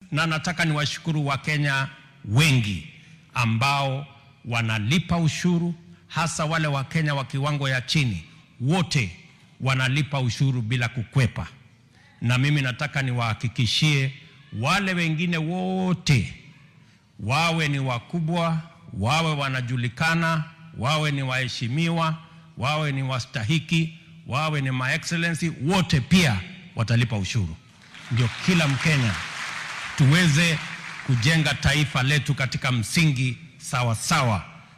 na nataka niwashukuru Wakenya wengi ambao wanalipa ushuru, hasa wale Wakenya wa kiwango ya chini, wote wanalipa ushuru bila kukwepa, na mimi nataka niwahakikishie wale wengine wote, wawe ni wakubwa, wawe wanajulikana, wawe ni waheshimiwa, wawe ni wastahiki, wawe ni ma excellency, wote pia watalipa ushuru, ndio kila Mkenya tuweze kujenga taifa letu katika msingi sawa sawa